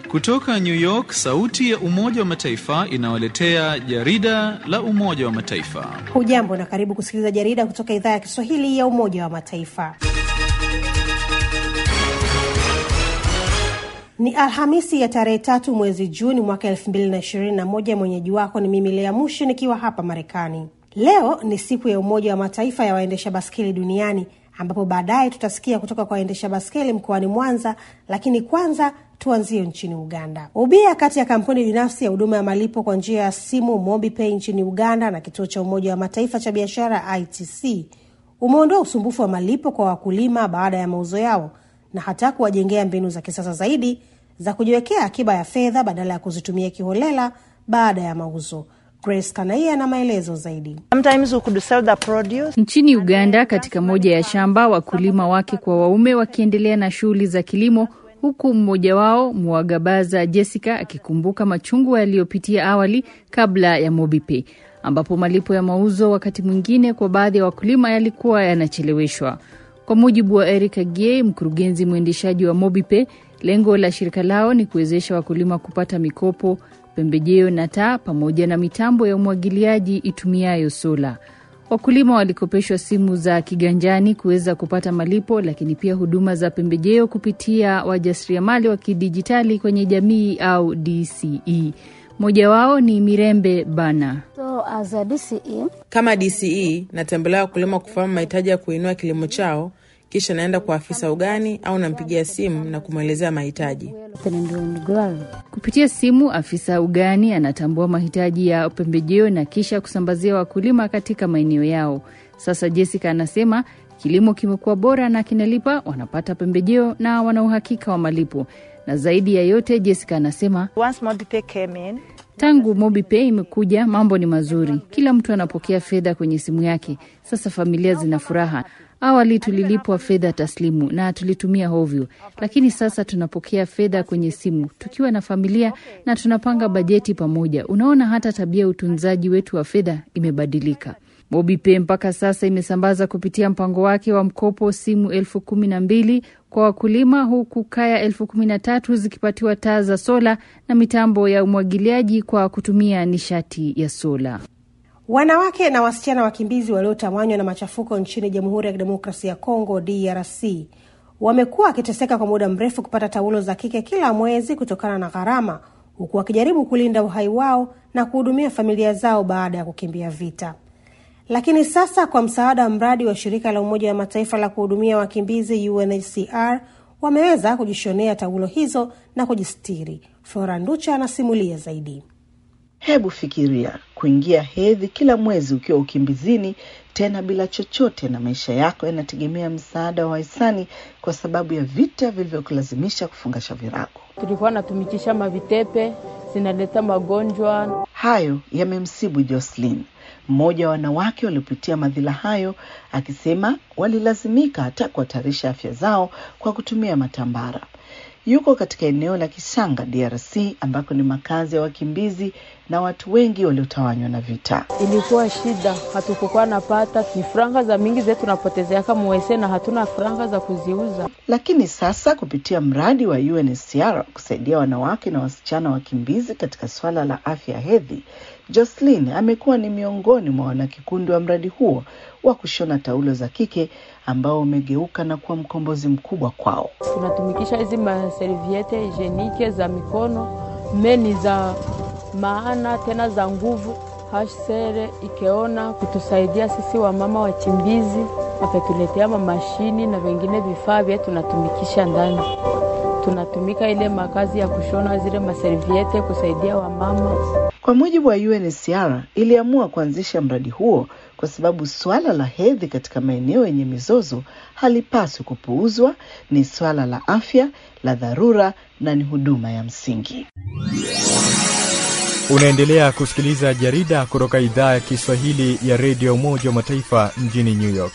Kutoka New York, sauti ya Umoja wa Mataifa inawaletea jarida la Umoja wa Mataifa. Hujambo na karibu kusikiliza jarida kutoka idhaa ya Kiswahili ya Umoja wa Mataifa. Ni Alhamisi ya tarehe tatu mwezi Juni mwaka elfu mbili na ishirini na moja. Mwenyeji wako ni mimi Lea Mushi nikiwa hapa Marekani. Leo ni siku ya Umoja wa Mataifa ya waendesha baskeli duniani, ambapo baadaye tutasikia kutoka kwa waendesha baskeli mkoani Mwanza, lakini kwanza tuanzie nchini Uganda. Ubia kati ya kampuni binafsi ya huduma ya malipo kwa njia ya simu MobiPay nchini Uganda na kituo cha Umoja wa Mataifa cha biashara ITC umeondoa usumbufu wa malipo kwa wakulima baada ya mauzo yao na hata kuwajengea mbinu za kisasa zaidi za kujiwekea akiba ya fedha badala ya kuzitumia kiholela baada ya mauzo. Grace Kanaia na maelezo zaidi. Nchini Uganda, katika moja ya shamba, wakulima wake kwa waume wakiendelea na shughuli za kilimo, huku mmoja wao Mwagabaza Jessica akikumbuka machungu yaliyopitia awali kabla ya MobiPay, ambapo malipo ya mauzo wakati mwingine kwa baadhi ya wakulima yalikuwa yanacheleweshwa. Kwa mujibu wa Eric Agie, mkurugenzi mwendeshaji wa MobiPay, lengo la shirika lao ni kuwezesha wakulima kupata mikopo, pembejeo na taa pamoja na mitambo ya umwagiliaji itumiayo sola. Wakulima walikopeshwa simu za kiganjani kuweza kupata malipo, lakini pia huduma za pembejeo kupitia wajasiriamali wa kidijitali kwenye jamii au DCE. Mmoja wao ni Mirembe Bana. So, as a DCE, Kama DCE natembelea wakulima kufahamu mahitaji ya kuinua kilimo chao, kisha naenda kwa afisa ugani au nampigia simu na kumwelezea mahitaji. Kupitia simu, afisa ugani anatambua mahitaji ya pembejeo na kisha kusambazia wakulima katika maeneo yao. Sasa Jessica anasema kilimo kimekuwa bora na kinalipa, wanapata pembejeo na wana uhakika wa malipo. Na zaidi ya yote, Jessica anasema Once MobiPay came in, tangu MobiPay imekuja, mambo ni mazuri, kila mtu anapokea fedha kwenye simu yake. Sasa familia zina furaha. Awali tulilipwa fedha taslimu na tulitumia hovyo, lakini sasa tunapokea fedha kwenye simu tukiwa na familia na tunapanga bajeti pamoja. Unaona, hata tabia ya utunzaji wetu wa fedha imebadilika. MobiPay mpaka sasa imesambaza kupitia mpango wake wa mkopo simu elfu kumi na mbili kwa wakulima huku kaya elfu kumi na tatu zikipatiwa taa za sola na mitambo ya umwagiliaji kwa kutumia nishati ya sola. Wanawake na wasichana wakimbizi waliotawanywa na machafuko nchini Jamhuri ya Kidemokrasia ya Kongo DRC wamekuwa wakiteseka kwa muda mrefu kupata taulo za kike kila mwezi kutokana na gharama, huku wakijaribu kulinda uhai wao na kuhudumia familia zao baada ya kukimbia vita. Lakini sasa kwa msaada wa mradi wa shirika la Umoja wa Mataifa la kuhudumia wakimbizi UNHCR wameweza kujishonea taulo hizo na kujistiri. Flora Nducha anasimulia zaidi. Hebu fikiria kuingia hedhi kila mwezi ukiwa ukimbizini, tena bila chochote, na maisha yako yanategemea msaada wa wahisani kwa sababu ya vita vilivyokulazimisha kufungasha virago. tulikuwa natumikisha mavitepe zinaleta magonjwa. Hayo yamemsibu Jocelyn, mmoja wa wanawake waliopitia madhila hayo, akisema walilazimika hata kuhatarisha afya zao kwa kutumia matambara. Yuko katika eneo la Kisanga, DRC, ambako ni makazi ya wakimbizi na watu wengi waliotawanywa na vita. Ilikuwa shida, hatukukuwa napata ni franga za mingi zetu tunapotezeaka muwese na hatuna franga za kuziuza. Lakini sasa kupitia mradi wa UNHCR kusaidia wanawake na wasichana wakimbizi katika swala la afya ya hedhi, Jocelyn amekuwa ni miongoni mwa wanakikundi wa mradi huo wa kushona taulo za kike ambao umegeuka na kuwa mkombozi mkubwa kwao. Tunatumikisha hizi maserviete higienike za mikono, meni za maana tena za nguvu. HCR ikeona kutusaidia sisi wamama wachimbizi, wakatuletea mamashini na vingine vifaa vyetu tunatumikisha ndani. Tunatumika ile makazi ya kushona zile maserviete kusaidia wamama. Kwa mujibu wa UNHCR, iliamua kuanzisha mradi huo kwa sababu swala la hedhi katika maeneo yenye mizozo halipaswi kupuuzwa. Ni swala la afya, la dharura na ni huduma ya msingi. Unaendelea kusikiliza jarida kutoka idhaa ya Kiswahili ya redio Umoja wa Mataifa mjini New York.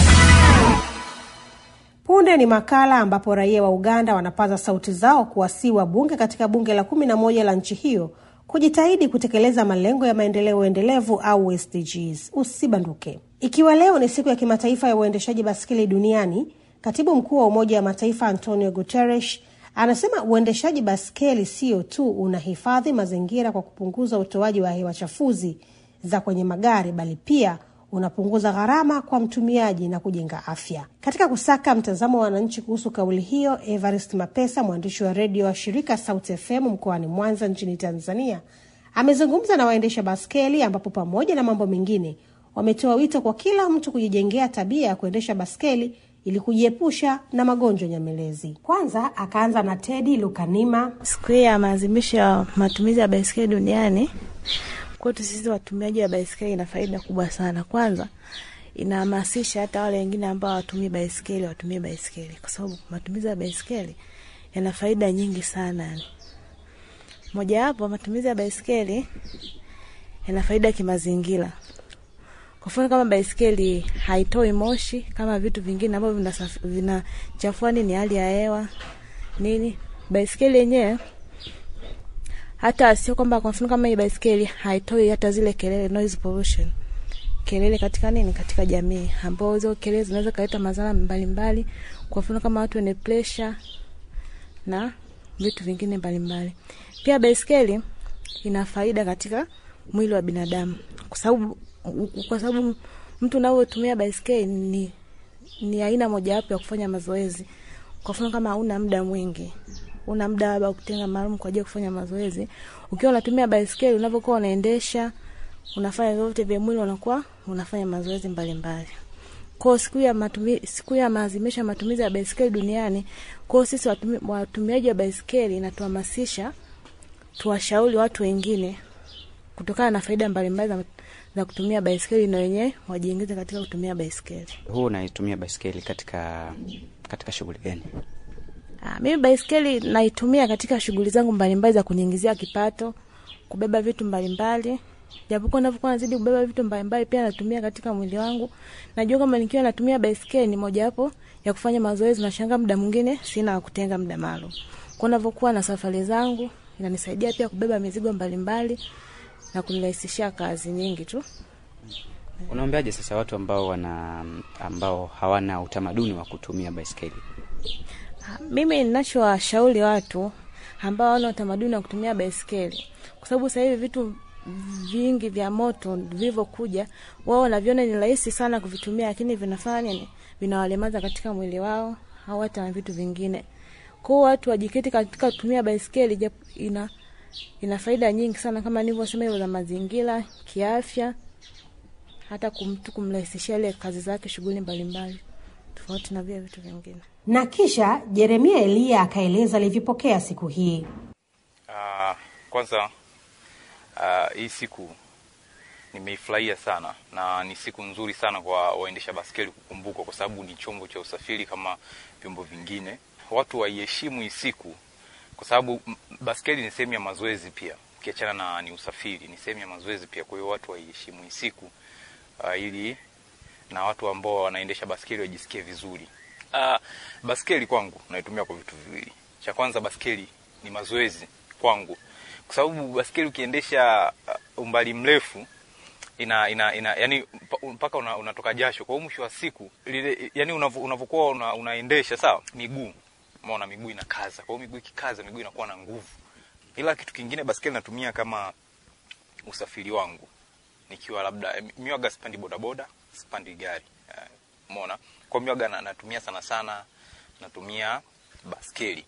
Punde ni makala ambapo raia wa Uganda wanapaza sauti zao kuwasii wabunge katika bunge la kumi na moja la nchi hiyo kujitahidi kutekeleza malengo ya maendeleo endelevu au SDGs. Usibanduke. Ikiwa leo ni siku ya kimataifa ya uendeshaji baskeli duniani, katibu mkuu wa Umoja wa Mataifa Antonio Guterres Anasema uendeshaji baskeli sio tu unahifadhi mazingira kwa kupunguza utoaji wa hewa chafuzi za kwenye magari, bali pia unapunguza gharama kwa mtumiaji na kujenga afya. Katika kusaka mtazamo wa wananchi kuhusu kauli hiyo, Evarist Mapesa, mwandishi wa redio wa shirika Sauti FM mkoani Mwanza nchini Tanzania, amezungumza na waendesha baskeli, ambapo pamoja na mambo mengine wametoa wito kwa kila mtu kujijengea tabia ya kuendesha baskeli ili kujiepusha na magonjwa nyamelezi. Kwanza akaanza na Tedi Lukanima. Siku hii ya maadhimisho ya matumizi ya baiskeli duniani kwetu sisi watumiaji wa baiskeli ina faida kubwa sana. Kwanza inahamasisha hata wale wengine ambao hawatumii baiskeli watumie baiskeli, kwa sababu matumizi ya baiskeli yana faida nyingi sana. Mojawapo, matumizi ya baiskeli yana faida kimazingira. Kwa mfano kama baiskeli haitoi moshi kama vitu vingine ambavyo vinachafua nini hali ya hewa nini. Baiskeli yenyewe hata sio kwamba kwa mfano kama hii baiskeli haitoi hata zile kelele, noise pollution, kelele katika nini, katika jamii, ambao hizo kelele zinaweza kuleta madhara mbalimbali, kwa mfano kama watu wenye pressure na vitu vingine mbalimbali. Pia baiskeli ina faida katika mwili wa binadamu, kwa sababu kwa sababu mtu unaotumia baiskeli ni, ni aina mojawapo ya kufanya mazoezi. Kwa mfano kama hauna muda mwingi, una muda labda kutenga maalum kwa ajili ya kufanya mazoezi, ukiwa unatumia baiskeli, unavyokuwa unaendesha, unafanya vyote vya mwili, unakuwa unafanya mazoezi mbalimbali. Kwa siku ya matumizi, siku ya maadhimisho ya matumizi ya baiskeli duniani, kwa sisi watumi, watumiaji wa baiskeli inatuhamasisha tuwashauri watu wengine kutokana na faida mbalimbali za za kutumia baiskeli na wenyewe wajiingize katika kutumia baiskeli. Huu unaitumia baiskeli katika katika shughuli gani? Ah, mimi baiskeli naitumia katika shughuli zangu mbalimbali za kuniingizia kipato, kubeba vitu mbalimbali. Japokuwa navyokuwa nazidi kubeba vitu mbalimbali, pia natumia katika mwili wangu. Najua kama nikiwa natumia baiskeli ni mojawapo ya kufanya mazoezi, na shanga muda mwingine sina kutenga muda maalum. Kwa navyokuwa na safari zangu, inanisaidia pia kubeba mizigo mbalimbali na kunirahisishia kazi nyingi tu. Unaambiaje sasa watu ambao wana ambao hawana utamaduni wa kutumia baiskeli? Mimi ninachowashauri watu ambao hawana utamaduni wa kutumia baiskeli, kwa sababu sasa hivi vitu vingi vya moto vilivyokuja, wao wanaviona ni rahisi sana kuvitumia, lakini vinafanya nini? Vinawalemaza katika mwili wao au hata na vitu vingine. Kwa hiyo watu wajiketi katika kutumia baiskeli, japo ina ina faida nyingi sana kama nilivyosema, hivyo za mazingira, kiafya, hata kumtu kumrahisishia ile kazi zake, shughuli mbalimbali, tofauti na vile vitu vingine. Na kisha Jeremia Eliya akaeleza alivyopokea siku hii. Uh, kwanza uh, hii siku nimeifurahia sana na ni siku nzuri sana kwa waendesha baskeli kukumbukwa, kwa sababu ni chombo cha usafiri kama vyombo vingine. Watu waiheshimu hii siku kwa sababu baskeli ni sehemu ya mazoezi pia, ukiachana na ni usafiri, ni sehemu ya mazoezi pia. Kwa hiyo watu waiheshimu hii siku uh, ili na watu ambao wanaendesha baskeli wajisikie vizuri. Uh, baskeli kwangu naitumia kwa vitu viwili. Cha kwanza, baskeli ni mazoezi kwangu, kwa sababu baskeli ukiendesha uh, umbali mrefu ina, ina, ina yani mpaka una, unatoka jasho. Kwa hiyo mwisho wa siku lile, yani unavyokuwa una, unaendesha sawa, miguu umeona miguu inakaza. Kwa hiyo miguu ikikaza, miguu inakuwa na nguvu. Ila kitu kingine, baskeli natumia kama usafiri wangu, nikiwa labda miwaga, sipandi bodaboda, sipandi gari, umeona. Kwa miwaga na, natumia sana sana, natumia baskeli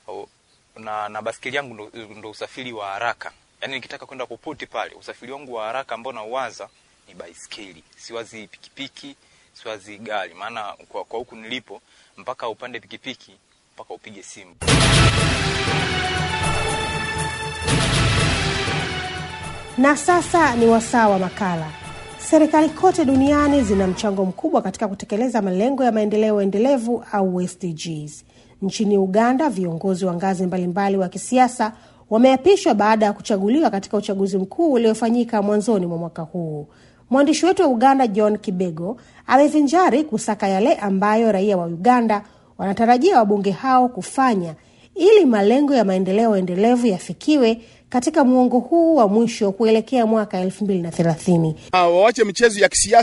na, na baskeli yangu ndo, ndo usafiri wa haraka. Yani nikitaka kwenda popote pale, usafiri wangu wa haraka ambao nauwaza ni baiskeli. Siwazi pikipiki, siwazi gari, maana kwa, kwa huku nilipo mpaka upande pikipiki mpaka upige simu. Na sasa ni wasaa wa makala. Serikali kote duniani zina mchango mkubwa katika kutekeleza malengo ya maendeleo endelevu au SDGs. Nchini Uganda, viongozi wa ngazi mbalimbali wa kisiasa wameapishwa baada ya kuchaguliwa katika uchaguzi mkuu uliofanyika mwanzoni mwa mwaka huu. Mwandishi wetu wa Uganda John Kibego amevinjari kusaka yale ambayo raia wa Uganda wanatarajia wabunge hao kufanya ili malengo ya maendeleo endelevu yafikiwe katika muongo huu wa mwisho kuelekea mwaka elfu mbili na thelathini. Wawache michezo ya kisiasa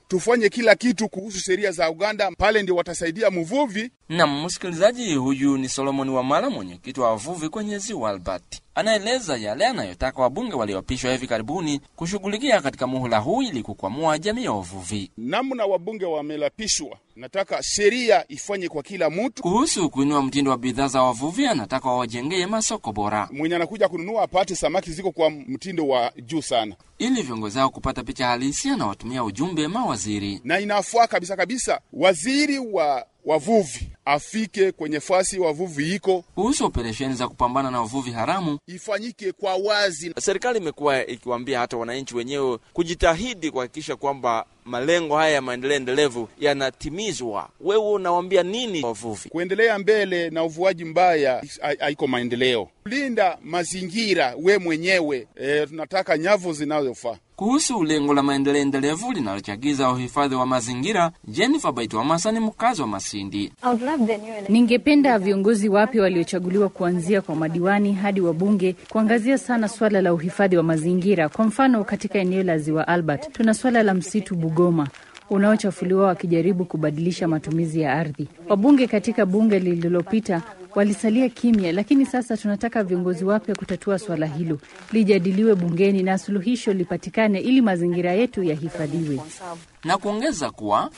tufanye kila kitu kuhusu sheria za Uganda, pale ndio watasaidia mvuvi. Na msikilizaji, huyu ni Solomon Wamala, mwenyekiti wa wavuvi kwenye ziwa Albert, anaeleza yale anayotaka wabunge walioapishwa hivi karibuni kushughulikia katika muhula huu ili kukwamua jamii ya wavuvi. Namna wabunge wamelapishwa, nataka sheria ifanye kwa kila mtu. Kuhusu kuinua mtindo wa bidhaa za wavuvi, anataka wawajengee masoko bora, Mwenye anakuja kununua apate samaki ziko kwa mtindo wa juu sana, ili viongozi hao kupata picha halisi. Anawatumia ujumbe mawaziri. na inafaa kabisa kabisa waziri wa wavuvi afike kwenye fasi wavuvi iko Kuhusu operesheni za kupambana na wavuvi haramu, ifanyike kwa wazi. Serikali imekuwa ikiwaambia hata wananchi wenyewe kujitahidi kuhakikisha kwamba malengo haya ya maendeleo endelevu yanatimizwa. Wewe unawaambia nini wavuvi? Kuendelea mbele na uvuaji mbaya ha- haiko maendeleo. Linda mazingira we mwenyewe. E, tunataka nyavu zinazofaa. kuhusu lengo la maendeleo endelevu linalochagiza uhifadhi wa mazingira, Jennifer Baitwamasa ni mkazi wa Masindi. Ningependa viongozi wapya waliochaguliwa kuanzia kwa madiwani hadi wabunge kuangazia sana swala la uhifadhi wa mazingira. Kwa mfano, katika eneo la Ziwa Albert tuna swala la msitu Bugoma unaochafuliwa wakijaribu kubadilisha matumizi ya ardhi. Wabunge katika bunge lililopita walisalia kimya, lakini sasa tunataka viongozi wapya kutatua swala hilo, lijadiliwe bungeni na suluhisho lipatikane ili mazingira yetu yahifadhiwe. na kuongeza kuwa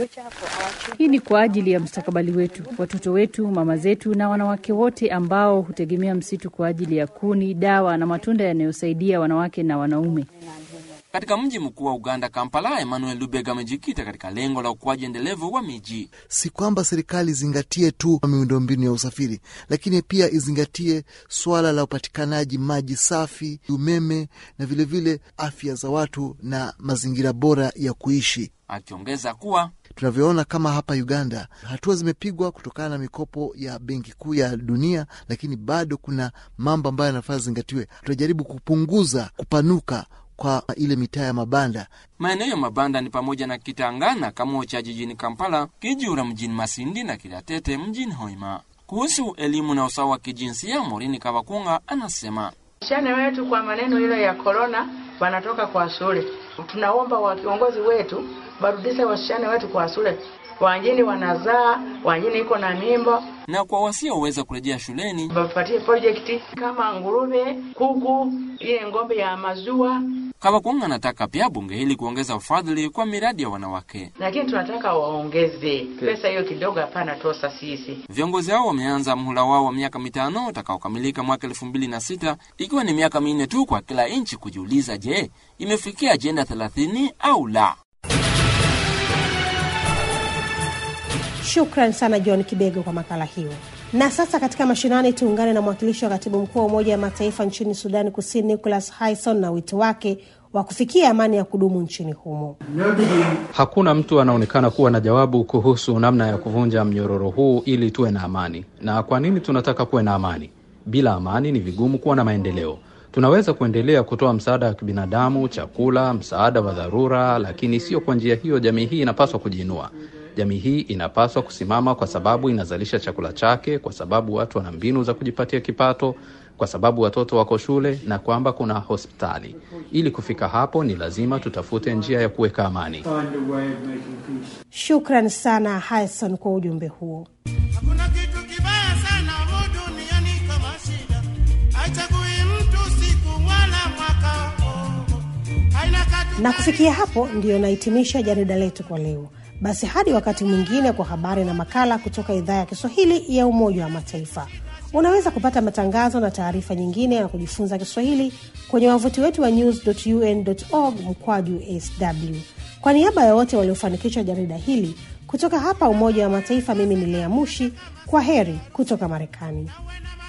Hii ni kwa ajili ya mustakabali wetu, watoto wetu, mama zetu na wanawake wote ambao hutegemea msitu kwa ajili ya kuni, dawa na matunda yanayosaidia wanawake na wanaume. katika mji mkuu wa Uganda, Kampala, Emmanuel Lubega amejikita katika lengo la ukuaji endelevu wa miji. Si kwamba serikali izingatie tu miundombinu ya usafiri, lakini pia izingatie swala la upatikanaji maji safi, umeme na vilevile vile afya za watu na mazingira bora ya kuishi. Akiongeza kuwa Tunavyoona kama hapa Uganda, hatua zimepigwa kutokana na mikopo ya Benki Kuu ya Dunia, lakini bado kuna mambo ambayo yanafaa zingatiwe. Tunajaribu kupunguza kupanuka kwa ile mitaa ya mabanda. maeneo ya mabanda ni pamoja na Kitangana, Kamocha jijini Kampala, Kijura mjini Masindi na Kidatete mjini Hoima. Kuhusu elimu na usawa wa kijinsia, Morini Kavakunga anasema Wasichana wetu kwa maneno ile ya korona wanatoka kwa shule. Tunaomba wa viongozi wetu barudishe wasichana wetu kwa shule. Wangine wanazaa, wangine iko na mimba, na kwa wasioweza kurejea shuleni wapatie project kama nguruve, kuku, ile ng'ombe ya maziwa. Kavakunga anataka pia bunge hili kuongeza ufadhili kwa miradi ya wanawake. Lakini tunataka waongeze pesa hiyo kidogo, hapana tosa sisi. Viongozi hao wameanza mhula wao wa miaka mitano utakaokamilika mwaka elfu mbili na sita ikiwa ni miaka minne tu kwa kila nchi kujiuliza, je, imefikia ajenda thelathini au la? Shukran sana John Kibego kwa makala hiyo. Na sasa katika mashinani, tuungane na mwakilishi wa katibu mkuu wa Umoja wa Mataifa nchini Sudani Kusini, Nicholas Hayson, na wito wake wa kufikia amani ya kudumu nchini humo. Hakuna mtu anaonekana kuwa na jawabu kuhusu namna ya kuvunja mnyororo huu ili tuwe na amani. Na kwa nini tunataka kuwe na amani? Bila amani ni vigumu kuwa na maendeleo. Tunaweza kuendelea kutoa msaada wa kibinadamu, chakula, msaada wa dharura, lakini sio kwa njia hiyo. Jamii hii inapaswa kujiinua. Jamii hii inapaswa kusimama kwa sababu inazalisha chakula chake, kwa sababu watu wana mbinu za kujipatia kipato, kwa sababu watoto wako shule na kwamba kuna hospitali. Ili kufika hapo, ni lazima tutafute njia ya kuweka amani. Shukran sana Hayson kwa ujumbe huo. Hakuna kitu kibaya sana humu duniani kama shida, haichagui mtu siku wala mwaka. Haina katu Na kufikia hapo ndiyo nahitimisha jarida letu kwa leo. Basi hadi wakati mwingine kwa habari na makala kutoka idhaa ya Kiswahili ya Umoja wa Mataifa. Unaweza kupata matangazo na taarifa nyingine na kujifunza Kiswahili kwenye wavuti wetu wa news.un.org mkwaju sw. Kwa niaba ya wote waliofanikisha jarida hili kutoka hapa Umoja wa Mataifa, mimi ni Lea Mushi. Kwa heri kutoka Marekani.